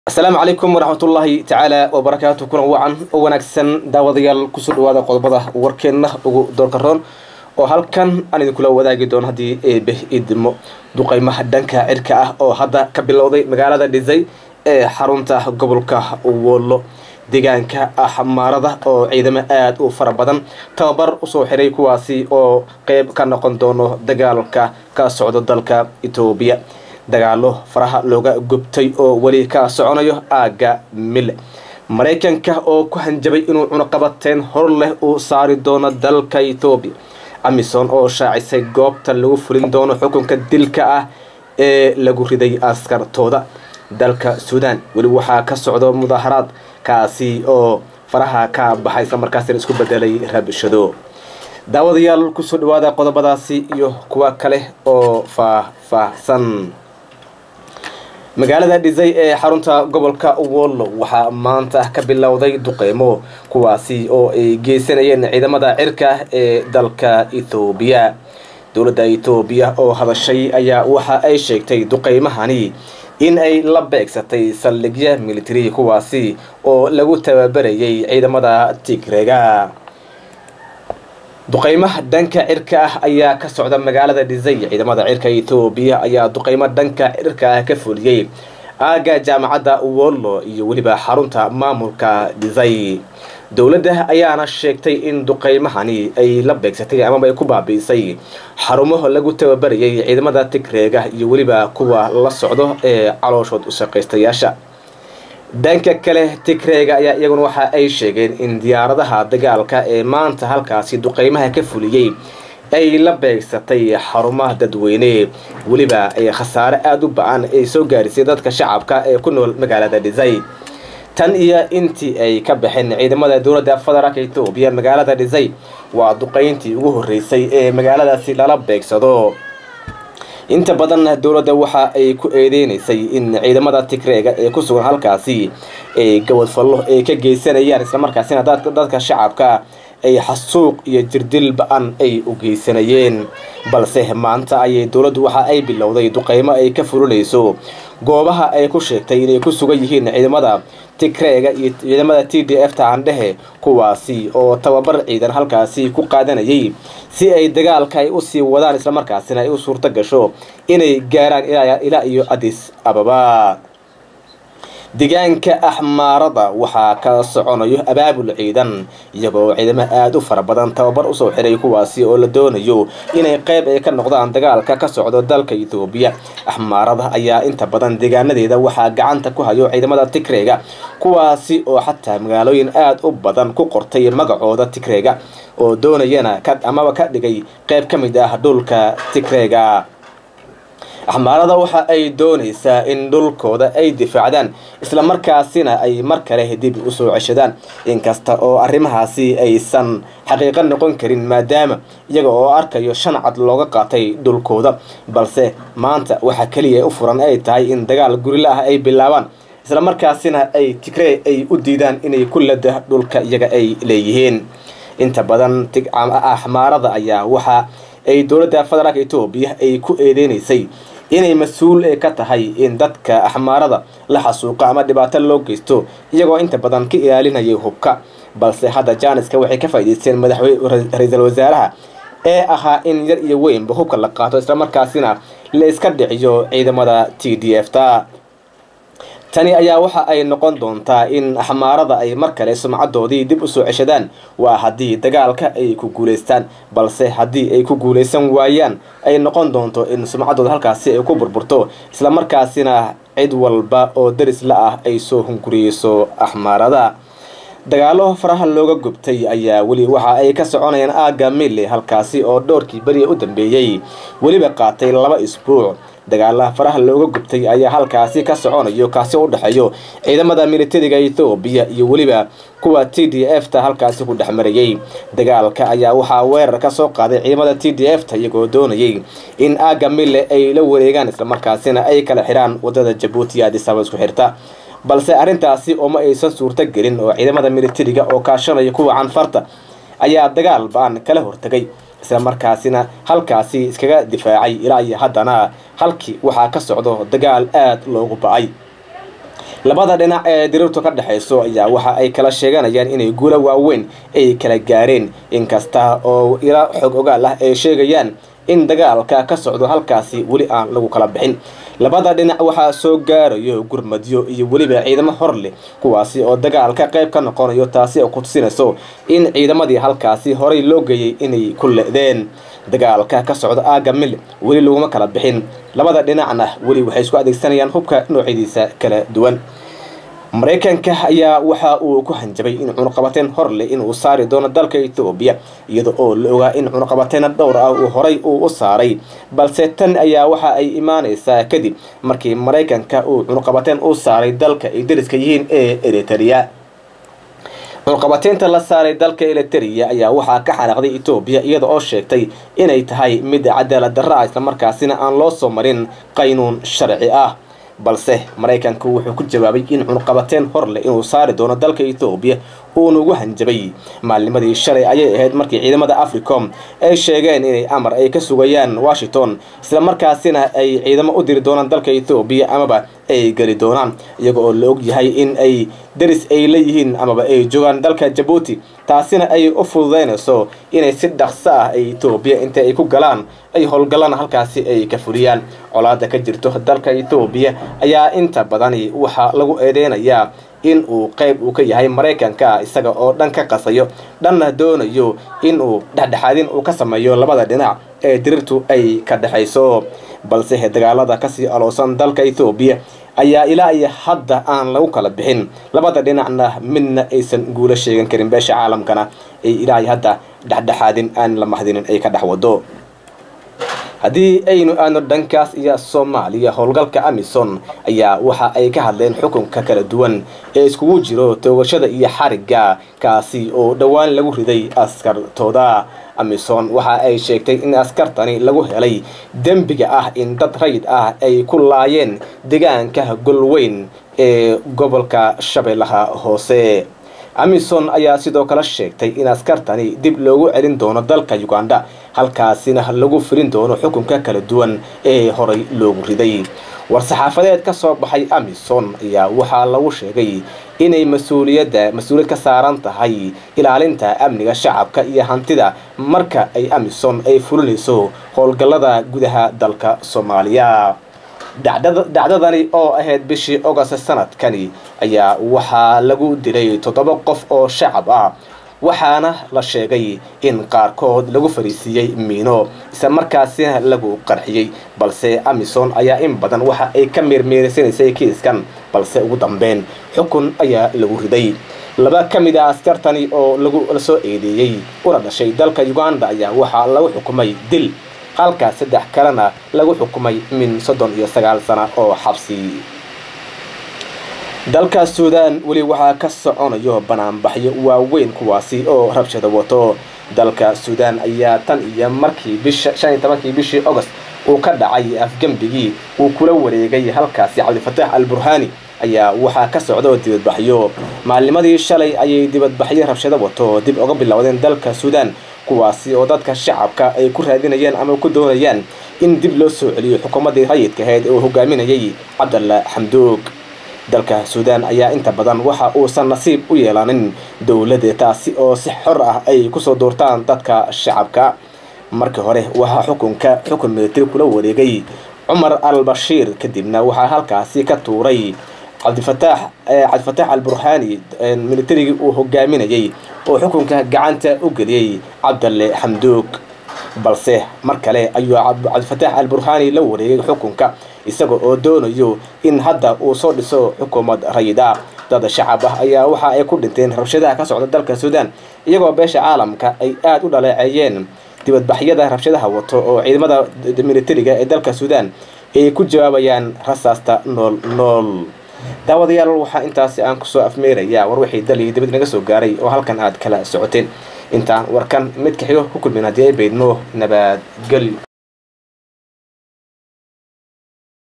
asalaamu calaykum waraxmatullaahi tacaala wabarakaatu kulan wacan oo wanaagsan daawadayaal kusoo dhawaada qodobada warkeenna ugu doorkaroon oo halkan aan idinkula wadaagi doono haddii eebe idmo duqeymaha dhanka cirka ah oo hadda ka bilowday magaalada dhisay ee xarunta gobolka wollo deegaanka axmaarada oo ciidamo aada u fara badan tababar usoo xiray kuwaasi oo qeyb ka noqon doono dagaalka ka socdo dalka etoobiya dagaalo faraha looga gubtay oo weli ka soconayo aagga mille maraykanka oo ku hanjabay inuu cunuqabateen hor leh uu saari doono dalka etoobiya amison oo shaacisay goobta lagu fulin doono xukunka dilka ah ee lagu riday askartooda dalka suudan weli waxaa ka socdo mudaaharaad kaasi oo faraha ka baxay isla markaasina isku bedelay rabshado daawadayaal kusoo dhawaada qodobadaasi iyo kuwa kale oo faah-faahsan magaalada dhisay ee xarunta gobolka wollo waxaa maanta ka bilowday duqeymo kuwaasi oo ay geysanayeen ciidamada cirka ee dalka ethoobiya dowladda etoobiya oo hadashay ayaa waxa ay sheegtay duqeymahani in ay la beegsatay saldhigya militari kuwaasi oo lagu tababarayay ciidamada tigrega duqeymaha dhanka cirka ah ayaa ka socda magaalada dhisay ciidamada cirka etoobiya ayaa duqeymo dhanka cirka ah ka fuliyey aagga jaamacadda wollo iyo weliba xarunta maamulka dhisay dowladda ayaana sheegtay in duqeymahani ay la beegsatay amaba ay ku baabi'isay xarumo lagu tababarayay ciidamada tigreega iyo weliba kuwa la socdo ee calooshood u shaqaystayaasha dhanka kale tigreega ayaa iyaguna waxa ay sheegeen in diyaaradaha dagaalka ee maanta halkaasi duqeymaha ka fuliyey ay la beegsatay xarumaha dadweyne weliba ay khasaare aada u ba-an ay soo gaarisay dadka shacabka ee ku nool magaalada dhisay tan iyo intii ay ka baxeen ciidamada dowladda federaalk etoobiya magaalada dhisay waa duqeyntii ugu horreysay ee magaaladaasi lala beegsado inta badan dowladda waxa ay ku eedeynaysay in ciidamada tigreega ee ku sugan halkaasi ay gabadfallo ay ka geysanayaan islamarkaasina dadka shacabka ay xasuuq iyo jirdil ba-an ay u geysanayeen balse maanta ayay dowladdu waxa ay bilowday duqeymo ay ka fulinayso goobaha ay ku sheegtay inay ku sugan yihiin ciidamada tigreega iyo ciidamada t d f ta aandhehe kuwaasi oo tababar ciidan halkaasi ku qaadanayay si ay dagaalka ay usii wadaan islamarkaasina ay u suurto gasho inay gaaraan ilaa iyo adis ababa deegaanka axmaarada waxaa ka soconayo abaabul ciidan iyagoo ciidamo aada u fara badan tababar usoo xiray kuwaasi oo la doonayo inay qeyb ay ka noqdaan dagaalka ka socdo dalka etoobiya axmaarada ayaa inta badan deegaanadeeda waxaa gacanta ku hayo ciidamada tigreega kuwaasi oo xataa magaalooyin aada u badan ku qortay magacooda tigreega oo doonayana amaba ka dhigay qeyb ka mid ah dhulka tigreega axmaarada waxa ay doonaysaa in dhulkooda ay difaacdaan islamarkaasina ay mar kale dib usoo ceshadaan inkasta oo arrimahaasi aysan xaqiiqo noqon karin maadaama iyaga oo arkayo shan cad looga qaatay dhulkooda balse maanta waxa keliya u furan ay tahay in dagaal gurila ah ay bilaabaan islamarkaasina ay tigree ay u diidaan inay ku lada dhulka iyaga ay leeyihiin inta badan axmaarada ayaa waxa ay dowladda federaalk etoobiya ay ku eedeynaysay inay mas-uul ka tahay in dadka axmaarada la xasuuqo ama dhibaato loo geysto iyagoo inta badan ka ilaalinayay hubka balse hadda jaaniska waxay ka faa'iideysteen madaxweyne ra-iisul wasaaraha ee ahaa in yar iyo weynba hubka la qaato islamarkaasina la iska dhiciyo ciidamada t d f ta tani ayaa waxa ay noqon doontaa in axmaarada ay mar kale sumcadoodii dib usoo ceshadaan waa haddii dagaalka ay ku guulaystaan balse haddii ay ku guulaysan waayaan ay noqon doonto in sumcadooda halkaasi ay ku burburto islamarkaasina cid walba oo daris la ah ay soo hunguriyeyso axmaarada dagaalo faraha looga gubtay ayaa weli waxa ay ka soconayaan aagga mille halkaasi oo dhowrkii beriya u dambeeyey weliba qaatay laba isbuuc dagaalaha faraha looga gubtay ayaa halkaasi ka soconayo kaasi u dhexeeyo ciidamada militariga ethoobiya iyo weliba kuwa t d f ta halkaasi ku dhex marayay dagaalka ayaa waxaa weerar ka soo qaaday ciidamada t d f ta iyagoo doonayay in aagga mille ay la wareegaan islamarkaasina ay kala xidhaan wadada jabuuti iyo adisaba isku xirta balse arrintaasi ooma aysan suurto gelin oo ciidamada militariga oo kaashanaya kuwa canfarta ayaa dagaal ba-an kala hortagay isla markaasina halkaasi iskaga difaacay ilaa iyo haddana halkii waxaa ka socdo dagaal aada loogu ba-ay labada dhinac ee dirirtu ka dhexayso ayaa waxa ay kala sheeganayaan inay guulo waaweyn ay kala gaareen inkasta oo ila xog ogaal ah ay sheegayaan in dagaalka ka socdo halkaasi weli aan lagu kala bixin labada dhinac waxaa soo gaarayo gurmadyo iyo weliba ciidamo hor leh kuwaasi oo dagaalka qayb ka noqonayo taasi oo ku tusinayso in ciidamadii halkaasi horay loo geeyey inay ku le-deen dagaalka ka socda aaga mil weli laguma kala bixin labada dhinacna weli waxay isku adeegsanayaan hubka noocyadiisa kala duwan maraykanka ayaa waxa uu ku hanjabay in cunuqabateen hor leh inuu saari doono dalka ethoobiya iyada oo la ogaa in cunuqabateena dhowr ah uu horay uu u saaray balse tan ayaa waxa ay imaanaysaa kadib markii maraykanka uu cunuqabateen u saaray dalka ay dariska yihiin ee eritrea cunuqabateynta la saaray dalka eliteria ayaa waxaa ka xanaaqday etoobiya iyada oo sheegtay inay tahay mid cadaalad darra ah islamarkaasina aan loo soo marin qaynuun sharci ah balse maraykanku wuxuu ku jawaabay in cunuqabateen hor leh inuu saari doono dalka ethoobiya uuna ugu hanjabay maalnimadii shalay ayay ahayd markii ciidamada africom ay sheegeen inay amar ay ka sugayaan washington islamarkaasina ay ciidamo u diri doonaan dalka ethoobiya amaba ay geli doonaan iyaga oo la og yahay in ay daris ay leeyihiin amaba ay joogaan dalka jabuuti taasina ay u fududeynayso inay si dhaqso ah ay etoobiya inta ay ku galaan ay howlgallaan halkaasi ay ka fuliyaan colaada ka jirto dalka etoobiya ayaa inta badani waxaa lagu eedeynayaa in uu qayb uu ka yahay maraykanka isaga oo dhan ka qasayo dhanna doonayo in uu dhexdhexaadin uu ka sameeyo labada dhinac ee dirirtu ay ka dhexayso balse dagaalada kasii aloosan dalka ethoobiya ayaa ilaa iyo hadda aan lagu kala bixin labada dhinacna midna aysan guulo sheegan karin beesha caalamkana ay ilaa iyo hadda dhexdhexaadin aan la mahdinin ay ka dhex wado haddii aynu aadno dhankaas iyo soomaaliya howlgalka amison ayaa waxa ay ka hadleen xukunka kala duwan ee iskugu jiro toogashada iyo xarigga kaasi oo dhowaan lagu riday askartooda amison waxa ay sheegtay in askartani lagu helay dembiga ah in dad rayid ah ay ku laayeen deegaanka golweyn ee gobolka shabeellaha hoose amison ayaa sidoo kale sheegtay in askartani dib loogu celin doono dalka uganda halkaasina lagu filin doono xukunka kala duwan ee horay loogu riday war-saxaafadeed ka soo baxay amison ayaa waxaa lagu sheegay inay mas-uuliyadda mas-uuliyad ka saaran tahay ilaalinta amniga shacabka iyo hantida marka ay amison ay fulinayso howlgallada gudaha dalka soomaaliya dhacdadani oo ahayd bishii ogost sanadkani ayaa waxaa lagu dilay toddoba qof oo shacab ah waxaana la sheegay in qaarkood lagu fariisiiyey miino isla markaasina lagu qarxiyey balse amison ayaa in badan waxa ay ka meermeerisanaysay kiiskan balse ugu dambeyn xukun ayaa lagu riday laba ka mid a askartani oo lagu soo eedeeyey una dhashay dalka uganda ayaa waxaa lagu xukumay dil halka saddex kalena lagu xukumay min soddon iyo sagaal sano oo xabsi dalka suudaan weli waxaa ka soconayo banaanbaxyo waaweyn kuwaasi oo rabshada wato dalka suudaan ayaa tan iyo markii bisha shan iyo tobankii bishii agost uu ka dhacay afgembigii uu kula wareegay halkaasi cabdifatax al burhaani ayaa waxaa ka socda dibadbaxyo maalnimadii shalay ayay dibadbaxyo rabshado wato dib uga bilowdeen dalka suudaan kuwaasi oo dadka shacabka ay ku raadinayaan ama ku doonayaan in dib loo soo celiyo xukuumaddii rayidka ahayd oo hogaaminayay cabdalla xamduug dalka suudaan ayaa inta badan waxa uusan nasiib u yeelanin dowladda taasi oo si xor ah ay kusoo doortaan dadka shacabka markii hore waxaa xukunka xukun militari kula wareegay cumar al bashiir kadibna waxaa halkaasi ka tuuray cabdifataax cabdifataax al burhaani militarigii uu hogaaminayay oo xukunka gacanta u geliyey cabdalle xamduug balse mar kale ayuu cabdifataax al burhaani la wareegay xukunka isaga oo doonayo in hadda uu soo dhiso xukuumad rayid ah dad shacab ah ayaa waxa ay ku dhinteen rabshadaha ka socda dalka suudaan iyagoo beesha caalamka ay aada u dhaleeceeyeen dibadbaxyada rabshadaha wato oo ciidamada militariga ee dalka suudaan ay ku jawaabayaan rasaasta nool nool daawadayaal waxaa intaasi aan kusoo afmeerayaa war wixii dal iyo dibad naga soo gaaray oo halkan aad kala socoteen intaan warkan mid kaxigo ku kulmin haddii ay baydno nabadgelyo